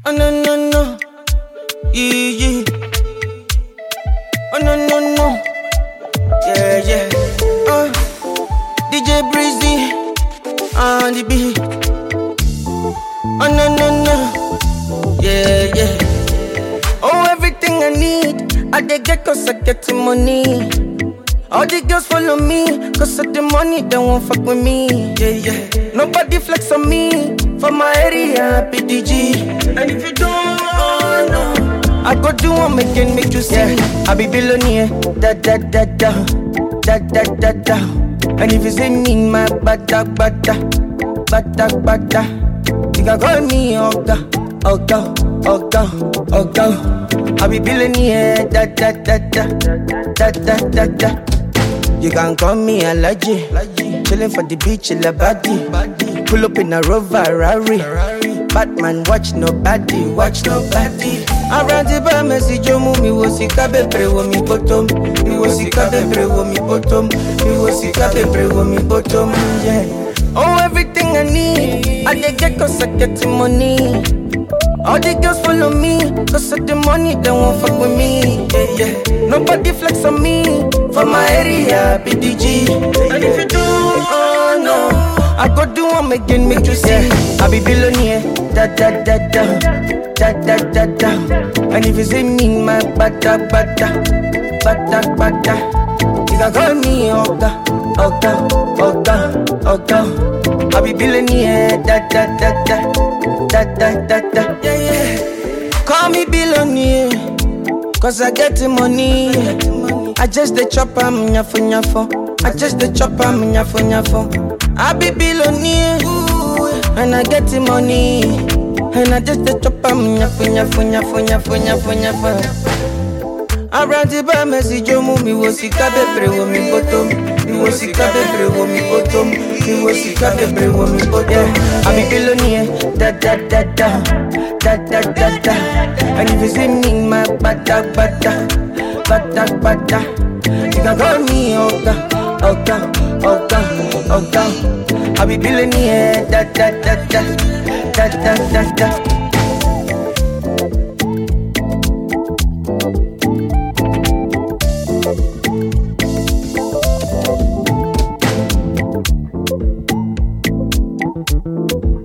Oh no no no, yeah yeah. Oh no no no, yeah yeah. Uh, DJ Breezy on the beat. Oh no no no, yeah yeah. Oh everything I need, I dey get cause I get the money. All the girls follow me, cause of the money, they won't fuck with me. Yeah, yeah. Nobody flex on me, for my area, PDG. And if you don't, oh no, I go do one again, make you see. Yeah. I be billionaire, da da da da, da da da da. And if you see me, my bada bada, bada bada. You can call me Oga, Oga, Oga, Oga. I be billionaire, da da da da, da da da da. You can call me Alaji. Chillin' for the beach, in the body. Pull up in a Rover Rari. Batman, watch nobody, watch nobody. Around the bar, Messi Jomu, mi wo si kabe pre wo mi bottom. Mi wo si kabe pre wo mi bottom. Mi wo si kabe pre wo mi bottom. Yeah. Oh, everything I need, I dey get cause I get the money. All the girls follow me, cause of the money, they won't fuck with me. Yeah, yeah. Nobody flex on me, for my area, PDG. And if you do, oh no, I go do one again, make you see. I be billionaire, da da da da, da da da da. And if you see me, my bada bada, bada bada. You can call me Oga, Oga, Oga, Oga. I be billionaire, da da da da, da da da da. Yeah, yeah. Call me billionaire, cause I get the money. I just the chop am nyafo nyafo. I just the chop am nyafo nyafo. I be billionaire, and I get the money. And I just the chop am nyafo nyafo nyafo nyafo nyafo nyafo. Around the bar, Messi Jomu, mi wo si kabe pre wo mi bottom. Mi wo si kabe pre wo mi bottom. Mi wo si kabe pre wo mi bottom. I be billionaire, da da da da, da da da da. And if you see me, my bada bada, bada bada. You can call me Oga, Oga, Oga, Oga. I be billionaire, da da da da, da da da da. Thank you.